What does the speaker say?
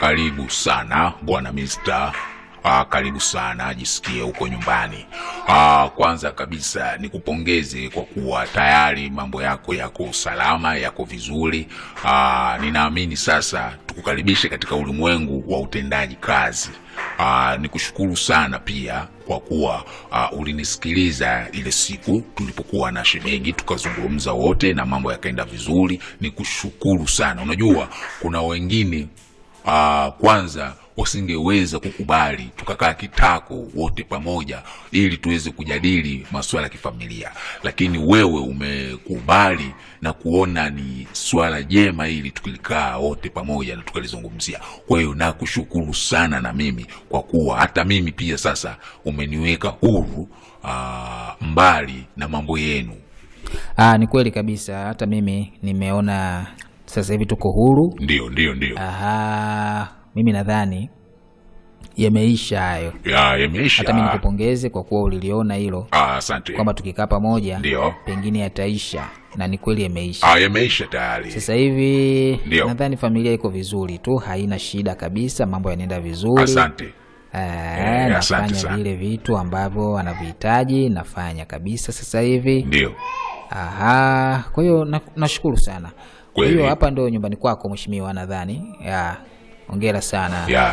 karibu sana bwana Mr. Ah, karibu sana, jisikie huko nyumbani. Ah, kwanza kabisa nikupongeze kwa kuwa tayari mambo yako yako salama, yako vizuri. Ah, ninaamini sasa tukukaribishe katika ulimwengu wa utendaji kazi. Ah, nikushukuru sana pia kwa kuwa ah, ulinisikiliza ile siku tulipokuwa na shemeji tukazungumza wote na mambo yakaenda vizuri. Nikushukuru sana. Unajua kuna wengine ah, kwanza wasingeweza kukubali tukakaa kitako wote pamoja ili tuweze kujadili masuala ya kifamilia, lakini wewe umekubali na kuona ni swala jema ili tukilikaa wote pamoja na tukalizungumzia. Kwa hiyo nakushukuru sana na mimi kwa kuwa hata mimi pia sasa umeniweka huru aa, mbali na mambo yenu. Ah, ni kweli kabisa, hata mimi nimeona sasa hivi tuko huru. Ndio, ndio, ndio. Aha, mimi nadhani yameisha hayo. Ya, yameisha. Hata mimi nikupongeze kwa kuwa uliliona hilo Ah, asante. kwamba tukikaa pamoja Ndio. pengine yataisha, na ni kweli yameisha. Ah, yameisha tayari. Sasa hivi Ndio. nadhani familia iko vizuri tu, haina shida kabisa, mambo yanaenda vizuri. Asante. Eh, Eh, asante nafanya sana. vile vitu ambavyo anavihitaji, nafanya kabisa sasa hivi. Ndio. Aha, kwa hiyo na- nashukuru sana. Kwa Kweli. hiyo hapa ndo nyumbani kwako mheshimiwa, nadhani. Ya, hongera sana. Ya,